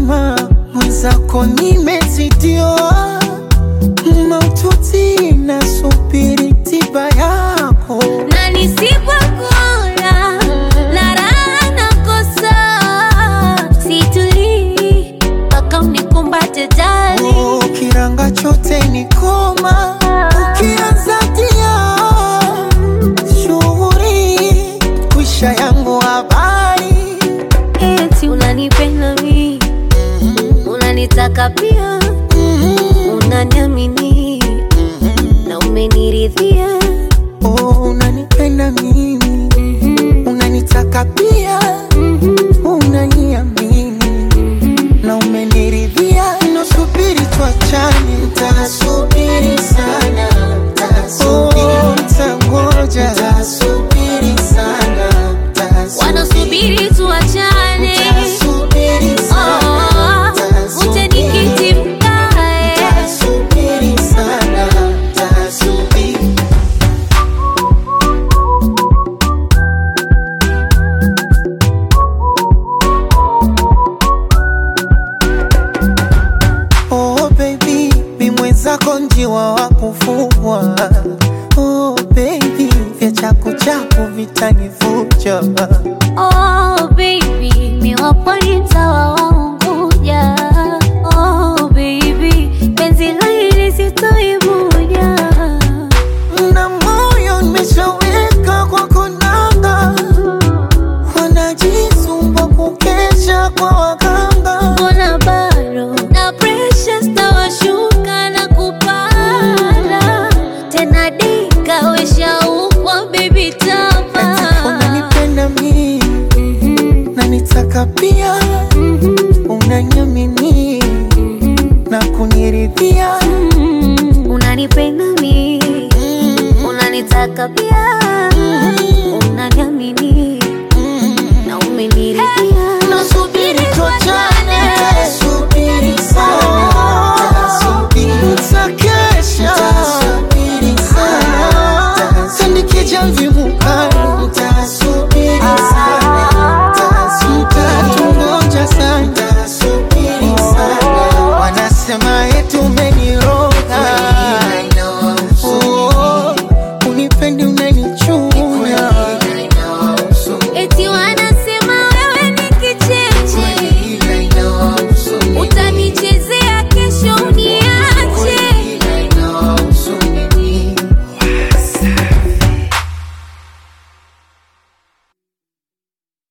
mzima mwenzako nimezidiwa maututi nasubiri tiba yako na nisipokula na raha nakosa, situlii mpaka unikumbate jali. Oh, kiranga chote ni koma ukianza tia shughuri kwisha yangu habari Eti unanipenda mi, unanitaka pia, unaniamini na umeniridhia. oh, unanipenda mimi unanitaka pia unaniamini na umeniridhia nasubiri tuachane ntasubiri sana oh, ntangoja ntasubiri sana Wanasubiri tuachane, Ntasubiri sana, oh, uje nikiti mkae. ntasubiri sana, ntasubiri. Oh baby, mi mwenzako njiwa wa kufugwa. Oh baby, vya chaku chaku vitanivuja. Oh baby, mi wapo ni mtawa wa Unguja. Oh baby, penzi la hili sitoivuja. Na moyo nimeshaweka kwa konanga, wanajisumbua kukesha kwa waganga. Mbona bado na pressure stawashuka na kupanda tena, dika weshaukwa baby tapa Unanipenda mimi na nitaka pia